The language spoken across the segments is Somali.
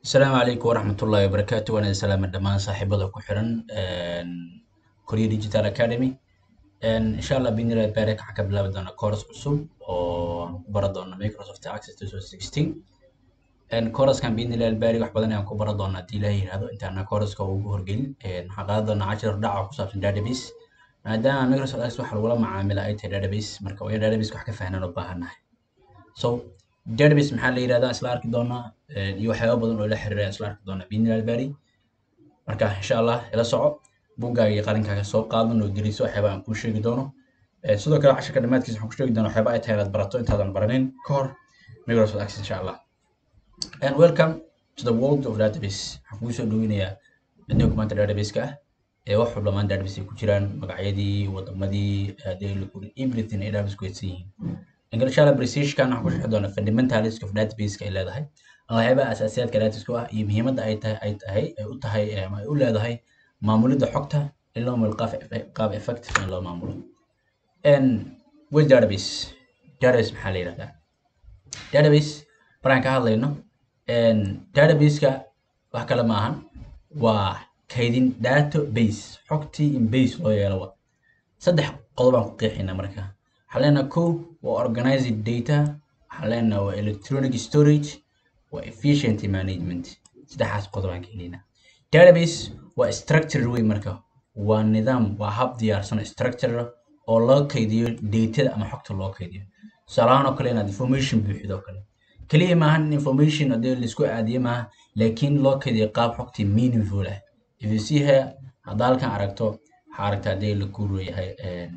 asalaamu calaykum waraxmatullaahi wabarakaatu waan idin salaama dhammaan saaxiibada ku xiran korea digital academy insha allah binilahi barek waxaan ka bilaabi doonaa course cusub oo aan ku baran doona microsoft access to sixteen couraskan binilahi barik wax badan ayaan ku baran doonaa haddii ilaah yihahdo intaana couraska ugu horgelin waxaan qaadan doonaa cashir dhaca ku saabsan database maadaama microsoft access waxa lagula macaamila ay tahay database marka waa in database wax ka fahnan u baahannahay so database maxaa la yirahdaa isla arki doonaa iyo waxyaaba badan oo la xiriira isla arki doonaa binilahi bari marka insha allah ila soco buggaaga iyo qalinkaaga soo qaadan oo geliso waxyaaba aan kuu sheegi doono sidoo kale casharka dhammaadkiisa waxaan ku sheegi doonaa waxyaaba ay tahay inaad barato intaadan baranin ka hor microsoft access insha allah and welcome to the world of database waxaan kugu soo dhoweynayaa adduunka maanta database-ka ah ee wax walba maanta database ay ku jiraan magacyadii wadamadii hadii la kuri everything ay database ku hedsan yihiin inshallah precisionkan waxaan ku sharxi doonaa fundamentals of database ay leedahay ama waxyaabaha asaasiyaadka database ah iyo muhiimadda ay tahay ay tahay ay u tahay ama ay u leedahay maamulidda xogta in loo maamulo qaab qaab effective in loo maamulo with database database maxaa la yihahdaa database markaan ka hadlayno database-ka wax kale ma ahan waa kaydin database xogtii in base loo yeelo wa saddex qodob aan ku qeexaynaa marka waxaan leenaha ko waa organized data waxaan leenaha waa electronic storage waa efficient management saddexaas qodob aan ka helaynaa database waa structure wey marka waa nidaam waa hab diyaarsan structure oo loo kaydiyo datada ama xogta loo kaydiyo tusaalahaan oo kale inaad information buuxido oo kale keliya maahan information hadii laisku aadiye maaha laakiin loo kaydiyo qaab xogtii meaningful ah if you see here haddaa halkan aragto waxaa aragtaa hadii la kuureyahay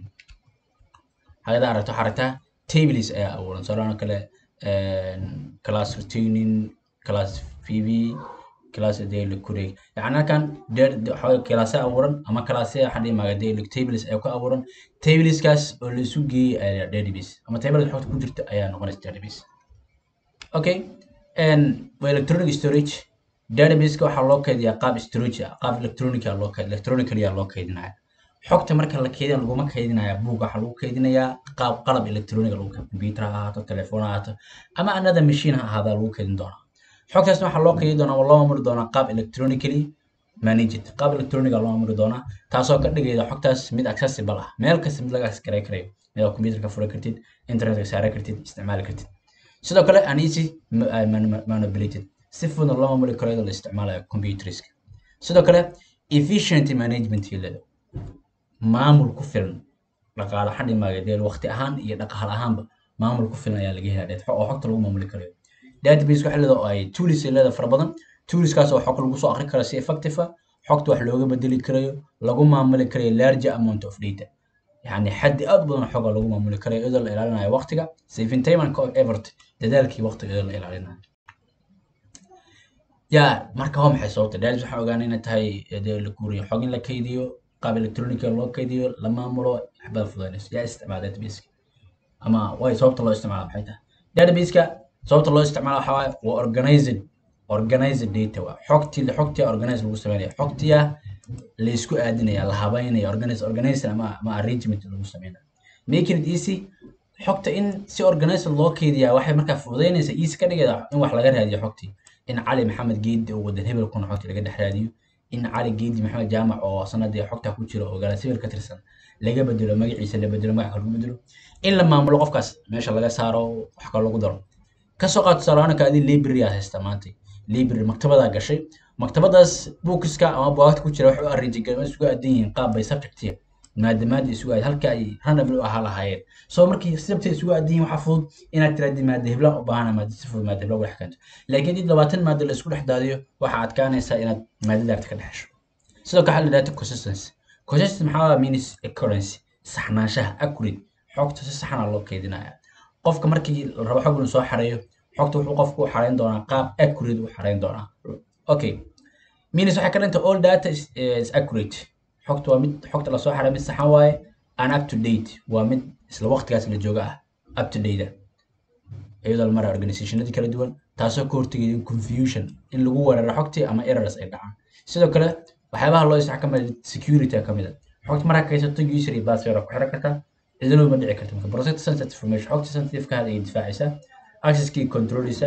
hagada aragto waxaa aragtaa tables ayaa abuuran tusaalahaan oo kale class retaining class vv class hadii la kureey yani halkan classe abuuran ama classe waxaan dhihi maaga hadii tables ayaa ku abuuran tableskaas oo la isu geeyey ayaa database ama tablada xogta ku jirta ayaa noqonaysa database okay waa electronic storage databaseka waxaa loo kaydiyaa qaab storage ah qaab electronic ah loo kayd electronically ah loo kaydinaya xogta marka la keydin laguma kaydinaya buug waxaa lagu kaydinayaa qaab qalab electronic lagu computer ha ahaato telefoon ha ahaato ama another machine ha ahaada lagu kaydin doonaa xogtaasna waxaa loo kaydin doonaa loo maamuli doonaa qaab electronically managed qaab electronic loo maamuli doonaa taasoo ka dhigayda xogtaas mid accessible ah meel kasta mid laga access karayo mid aad computerka furi kartid internetka saari kartid isticmaali kartid sidoo kale an easy manipulated si fudud loo maamuli karo iyadoo la isticmaalayo computerska sidoo kale efficient management leedahay maamul ku filan dhaqaale xadhi maagadeel waqti ahaan iyo dhaqaale ahaanba maamul ku filan ayaa laga helaa dheed oo xogta lagu maamuli karayo database waxa leedahay oo ay tools ay leedahay fara badan toolskaas oo xog lagu soo akhri karo si effective ah xogta wax looga bedeli karayo lagu maamuli karayo large amount of data yani xaddi aad badan xoga lagu maamuli karayo iyadoo la ilaalinayo waqtiga saving time and effort dadaalkii waqtiga iyadoo la ilaalinayo ya marka waa maxay sababta database waxaan ogaanay inay tahay dee la guuriyo xog in la kaydiyo qaab electronic loo kaydiyo la maamulo waxbada fududaynayso yaa isticmaala databaseka ama way sababta loo isticmaala maxay tahay databaseka sababta loo isticmaala waxaa waaye waa organized organized data waa xogtii xogtii organize lagu sameynaya xogtiya la isku aadinaya la habeynaya organize organization ama ama arrangement lagu sameynaya making it easy xogta in si organized loo kaydiyaa waxay markaa fududaynaysa easy ka dhigayda in wax laga raadiyo xogtii in cali maxamed geedi oo wadan hebel kuna xogtii laga dhex raadiyo in cali geedi maxamed jaamac oo sanadii xogta ku jira oo galasibir ka tirsan laga bedelo magaciisa la bedelo magaca lagu bedelo in la maamulo qofkaas meesha laga saaro wax kale lagu daro kasoo qaad tusaalahaanka adii library aad haysta maanta library maktabadaa gashay maktabadaas bookiska ama bugaagta ku jira waxay u arrange gareema isugu aadan yihiin qaab bay subjectiya maadamaada isugu aad halka ay randomly u ahaa lahaayeen soo markii sababta isugu aadan yihiin waxaa fudud inaad tiraadi maada heblaan u baahana maada si fudud maada heblaan u dhex keento laakiin did labaatan maada la isku dhex daadiyo waxaa adkaanaysaa inaad maadadaagta ka dhexesho sidoo kale waxaa la data consistency consistency maxaa means accuracy saxnaanshaha accurate xogta si saxana loo keydinaya qofka markii la rabo xog inuu soo xareeyo xogta wuxuu qofku u xareyn doonaa qaab accurate u xareyn doonaa okay means waxay ka dhintay all data is, is accurate xogta waa mid xogta lasoo xaray mid saxan waaye an up to date waa mid isla waqtigaas la jooga ah up to date iyadoo la maraya organizationadii kala duwan taasoo ka hortegaya in confusion in lagu weeraro xogtii ama errors ay dhacaan sidoo kale waxyaabaha loo isticmaalo kamid security ka mid a xogta markaa kaysato user iyo password ku xiran kartaa cidina ma dhici karta marka protect sensitive information xogta sensitive ka hada ay difaacaysaa accesskii controlisa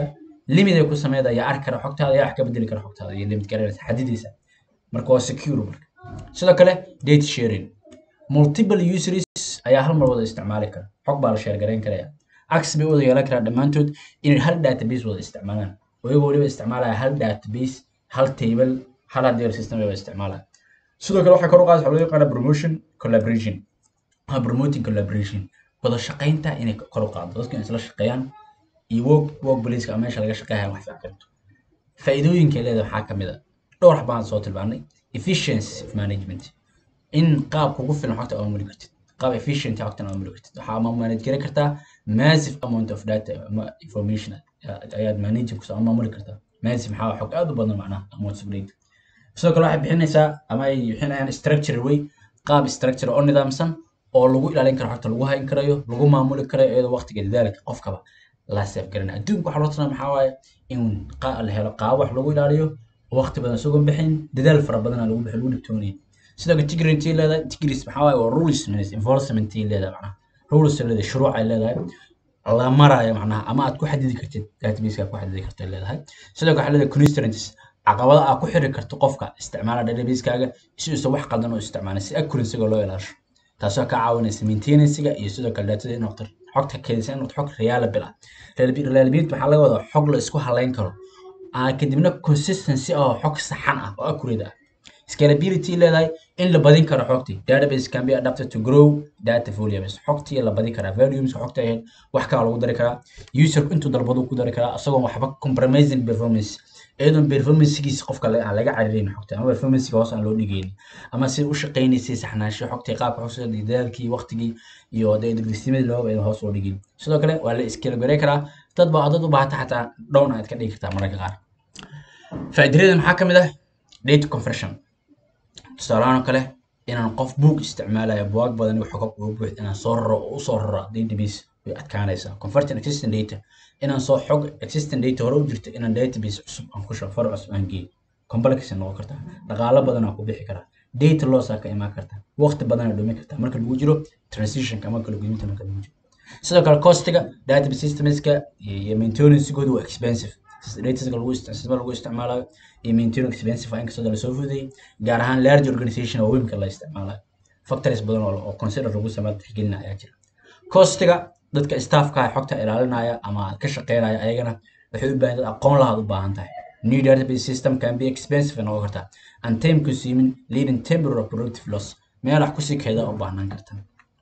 limit ay ku sameeyda ayaa arki kara xogtaada ayaa wax ka bedeli kara xogtaada iyo limit garanaysa xadidaysa marka waa secure marka sidoo kale data sharing multiple users ayaa hal mar wada isticmaali kara xog baa la share garayn karaya access bay u wada yeelan karaa dhammaantood inay hal database wada isticmaalaan oo iyagoo weliba isticmaalaya hal database hal table hal hardware system bay wada isticmaalaya sidoo kale waxaa kor u qaadaysa waxaa loo yaqaana promotion collaboration waa promoting collaboration wada shaqaynta inay kor u qaado dadku inay isla shaqeeyaan iyo work work placeka ama meesha laga shaqeeya wax fiican karto faa'iidooyinka leedahay waxaa ka mid a dhowr wax baan soo tilmaanay efficiency of management in qaab kugu filan xogta aad maamuli kartid qaab efficient xogtan aad maamuli kartid waxaa manage garan kartaa massive amount of data ama information ayaad manage ku maamuli kartaa massive maxaa xog aad u badan macnaha amounts of data sidoo kale waxay bixinaysaa ama ay bixinayaan structure way qaab structure oo nidaamsan oo lagu ilaalin karo xogta lagu hayn karayo lagu maamuli karayo iyadoo waqtiga dadaalka qofkaba la seef garanaya adduunka waxaa loo tanaa maxaa waaye in la helo qaabo wax lagu ilaaliyo waqti badan isagoon bixin dadaal fara badana lagu bixin lagu dhibtoonaya sidoo kale tigrinty leedahay tigris maxaa waaye waa rules enforcement leedahay macnaha rules leedahay shuruuc ay leedahay la maraayo macnaha ama aad ku xadidi kartid databaseka ku xadidi kartid leedahay sidoo kale waxaa leedahay constraints caqabada aad ku xiri karto qofka isticmaala databasekaga si uusan wax qaldan u isticmaalin si accuracy-ga loo ilaasho taasoo ka caawinaysa maintenancega iyo sidoo kale datada in noqoto xogta keedisa in noqoto xog reliable ah reliability waxaa laga wadaa xog la isku halayn karo kadibna consistency oo xog saxan ah oo accurate ah scalability leedahay in la badin karo xogtii database can be adapted to grow data volumes xogtii la badin karaa volumes xogta ahayd wax kala lagu dari karaa user intuu dalbadu ku dari karaa isagoon waxba compromising performance iyadoon performancegiisa qofka aan laga caririn xogta ama performancega hoos aan loo dhigaynin ama si u shaqaynaysay saxnaansho xogtii qaabka xogta dadaalkii waqtigii iyo degdegsimadii looba aydan hoos loo dhigin sidoo kale waa la iskalagoray karaa dad baa dad u baahata xataa down aad ka dhigi kartaa mararka qaar faa'iidada maxaa ka mid ah data conversion tusaalahaan oo kale inaan qof book isticmaalayo buwaag badan iyo xogab ugu buuxd inaan soo raro oo usoo raro database way adkaanaysaa converting existing data inaan soo xog existing data hore u jirto inaan database cusub aan ku shaqo far cusub aan geeyo complex noqon kartaa dhaqaalo badan aan ku bixi karaa data loss aa ka imaan kartaa waqti badan aa dhumi kartaa marka lagu jiro transitionka ama kala gudbinta marka lagu jiro sidoo kale costiga database systemska iyo maintenancegooda waa expensive dataska lagu isticmaalo lagu isticmaalayo iyo maintain expensive inkastoo lasoo fududeeyey gaar ahaan large organization oo webka la isticmaalayo factories badan oo consider lagu sameeyo tixgelina ayaa jira costiga dadka staffka xogta ilaalinaya ama ka shaqeynaya ayagana waxay u baahan dad aqoon lahaad u baahan tahay new database system can be expensive noqon kartaa and time consuming leading temporary productive loss meel wax kusii keeda u baahnaan karta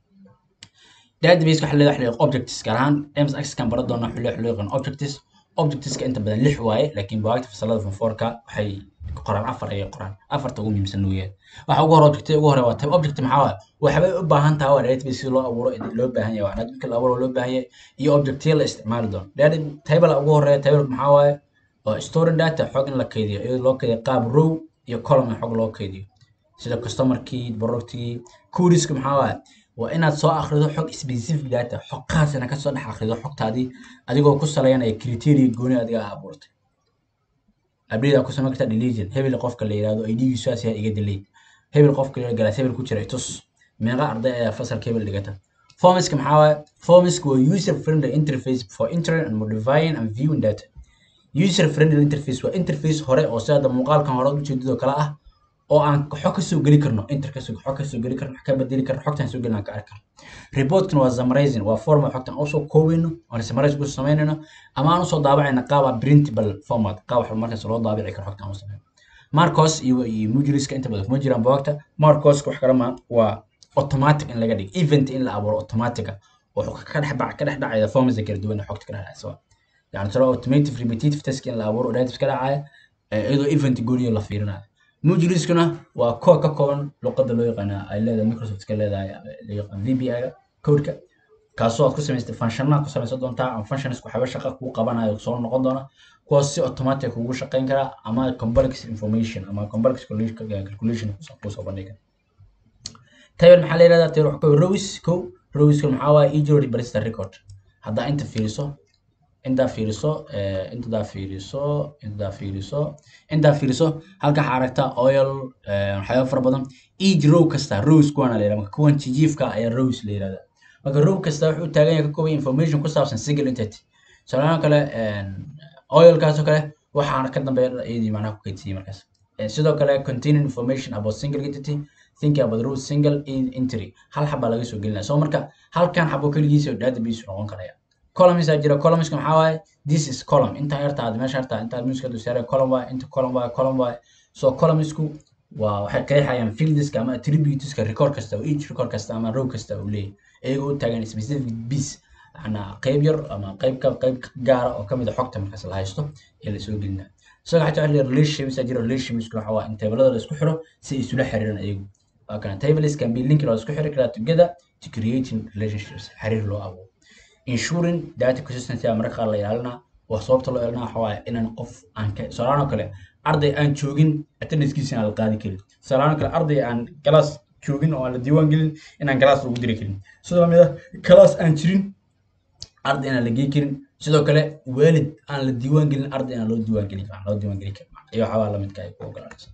database waxa leedahay objects gaar ahaan msx kan bara doona xullo xullo yaqaan objects objectska inta badan lix waaye laakiin bugaagta fasalada form fourka waxay qoraan afar ayay qoraan afarta ugu muhiimsan weeyaan waxa ugu hore object ugu hore waa type object maxaa waaye waxbay u baahan tahay waa database si loo abuuro loo baahan yahay waa marka la abuuro loo baahan yahay iyo objectyo la isticmaali doono table ugu horeeya table maxaa waaye waa storing data xog in la kaydiyo iyadoo loo kaydiyo qaab row iyo column xog loo kaydiyo sida customerkii productkii coodiska maxaa waaye waa inaad soo akhrido xog specific data xog khaas inaad kasoo dhex akhrido xogtaadii adigoo ku saleynaya criteria gooni adiga aa abuurtay update aa ku samayn kartaa deletion hebel qofka la yihahdo idgiisu saas yahay iga delete hebel qofka la galaas hebel ku jira tus meeqa arday ayaa fasalka hebel dhigata formiska maxaa waaye formiska waa user friendly interface for entering and modifying and viewing data user friendly interface waa interface hore oo sida muuqaalkan hore ujeedadoo kale ah oo aan xog ka soo geli karno inter ka xog ka soo geli karno wax ka bedeli karno xogtan soo gelin aan ka arki karno reportkan waa summarizing waa format xogtan aan usoo koobeyno aan summarize ku samaynayno ama aan usoo daabacayna qaaba printable format qaab wax markaas loo daabici karo xogtan aan u samayno marcos iyo iyo mujriska inta badan kuma jiraan buugta marcos wax kale ma waa automatic in laga dhigo event in la abuuro automatic oo ka dhex bac ka dhex dhacaya formats kala duwan xogta ka dhex dhacaysa yani tiro automative repetitive task in la abuuro database ka dhacaya iyadoo event gooniyo la fiirinayo mujriskuna waa koo ka kooban luqadda loo yaqaana ay leedahay microsoft ka leedahay la yaqaan vbi-ga codeka kaasoo aad ku samaystay functiona ku samaysan doontaa ama functions waxyaaba shaqa kuu qabanayo soo noqon doona kuwaas si automatic kugu shaqayn karaa ama complex information ama complex calculation kusoo bandhiga table maxaa la yihahdaa table wax rows ko rowska maxaa waaye ejiro register record haddaa inta fiiriso intaa fiiriso intadaa fiiriso intadaa fiiriso intaa fiiriso halka waxaa aragtaa oil waxyaaba fara badan each row kasta rows kuwana la yihahda marka kuwan jijiifka ayaa rows la yihahda marka row kasta wuxuu taagan yahay ka kooban information ku saabsan single entity tusaalahaan kale oilkaasoo kale waxaana ka dambeeya iyadii macnaha ku kaydsiiyey markaas sidoo kale containing information about single entity thinking about root single entry hal xabaa laga soo gelinaya so marka halkan xabo keligiisa database noqon karaya columns aa jira columnska maxaa waaye this is column intaa yarta aad meesha yarta intaa muska dusaare column waaye inta column waaye column waaye so columnsku waa waxay qeexayaan fieldiska ama attributeska record kasta oo each record kasta ama row kasta uu leeyahay iyagoo u taagan specific piece ana qayb yar ama qayb ka qayb gaara oo kamid a xogta markaas la haysto ee lasoo gelinaa isaga xataa waxa relationships aa jira relationships waxa waa in tablada la isku xiro si ay isula xiriiraan iyagu waa kana tables can be linked oo la isku xiri karaa together to creating relationships xiriir loo abuuro ensuring data consistency aa mararka qaar la ilaalinaa waa sababta loo ilaalinaa waxa waaye inaan qof aan ka solaan oo kale arday aan joogin attendancekiisa aan la qaadi karin solaan oo kale arday aan galaas joogin oo aan la diiwaan gelin inaan galaas lagu diri karin sidoo lamid ah galaas aan jirin arday inaan la gey karin sidoo kale waalid aan la diiwaan gelin arday inaan loo diiwaan gelin karin loo diiwaan gelin karin iyo waxyaabaa lamidka ay ku ogolaanaysa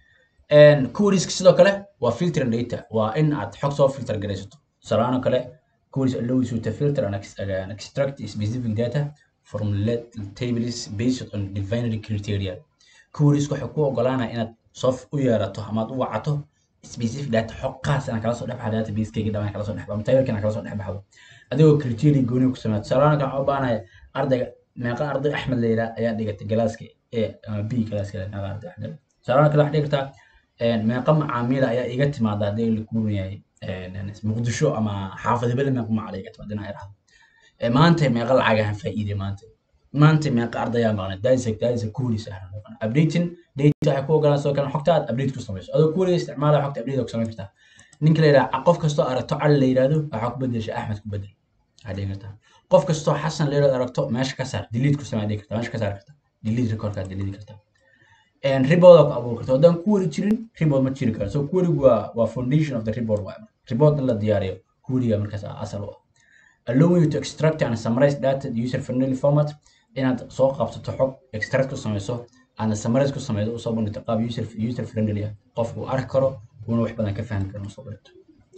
queries sidoo kale waa filtering data waa in aad xog soo filter garaysato salaano kale queries allows you to filter and extract specific data from tables based on defined criteria queries waxay ku ogolaanaya inaad soo u yeerato ama aad u wacato specific data xog qaas aan kala soo dhex baxo database-kayga dhamaan kala soo dhex baxo ama tabelkan kala soo dhex baxdo adigoo criteria gooni ku sameeyo salaano kale waxaa u baahanaya ardayga meeqa arday axmed la yidhaha ayaa dhigatay galaaska a ama b galaaska meeqa arday axmed salaano kale waxaa dhigi kartaa meeqa macaamiila ayaa iga timaada haddii la kuuran yahay muqdisho ama xaafadibada meeqa macaamiil iga timaada inaa irahdo maanta meeqa lacag ahaan faa'iiday maanta maanta meeqa ardayaa maqnay daisa daisa kuulis ah updating data waxay ku ogolaan sidoo kale xogta aad update ku samayso adoo kuuliga isticmaala xogta update ku samayn kartaa ninka la yidhaha qof kastoo aragto cali la yidhahdo waxaa ku bedesha axmed ku bedel waxaa dhigi kartaa qof kastoo xasan la yidhahdo aragto meesha ka saar delete ku samee dhigi kartaa meesha ka saar kartaa delete recordkaa delete kartaa ribooda ku abuuri karta haddaan query jirin ribood ma jiri karo so querygu waa waa foundation of the report waay report in la diyaariyo queryga markaas asal u ah allowing you to extract and summarize data user friendly format inaad soo qabsato xog extract ku samayso aadna summarize ku samayso usoo bandhigto qaab user user friendly ah qofku uu arki karo uuna wax badan ka fahmi karo usoo bandhigto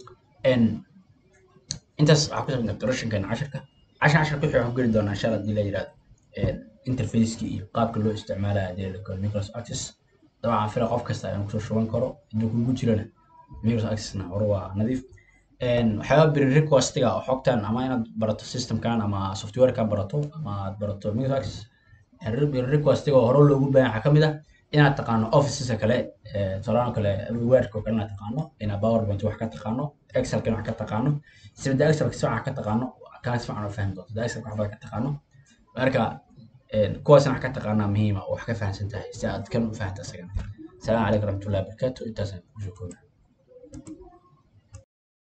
intaas waxaa ku saabsan introductionkan casharka cashan casharka wixii waxaan ku geli doonaa insha allah hadii la yidhahdo interfaceki iyo qaabka loo isticmaalayo hadii la galo micros access dabcan fila qof kasta ayaan kusoo shuban karo hadduu kugu jirana micros accessna hore waa nadiif waxyaaba beri requestiga oo xogtan ama inaad barato systemkan ama softwarekan barato ama aad barato micros access beri requestiga oo hore loogu baahan waxaa kamid ah inaad taqaano officeska kale tusaalahan kale wordka oo kale inaad taqaano inaad powerpoint wax ka taqaano excelkan wax ka taqaano sibada excelka si wax ka taqaano kana si fiican oo fahmi doonto da excelka waxba ka taqaano marka kuwaasna wax ka taqaanaa muhiima oo wax ka fahamsan tahay si aad kan u fahamta isagana asalaamu calaykum raxmatullahi wabarakaatu intaasaan kusoo koobaa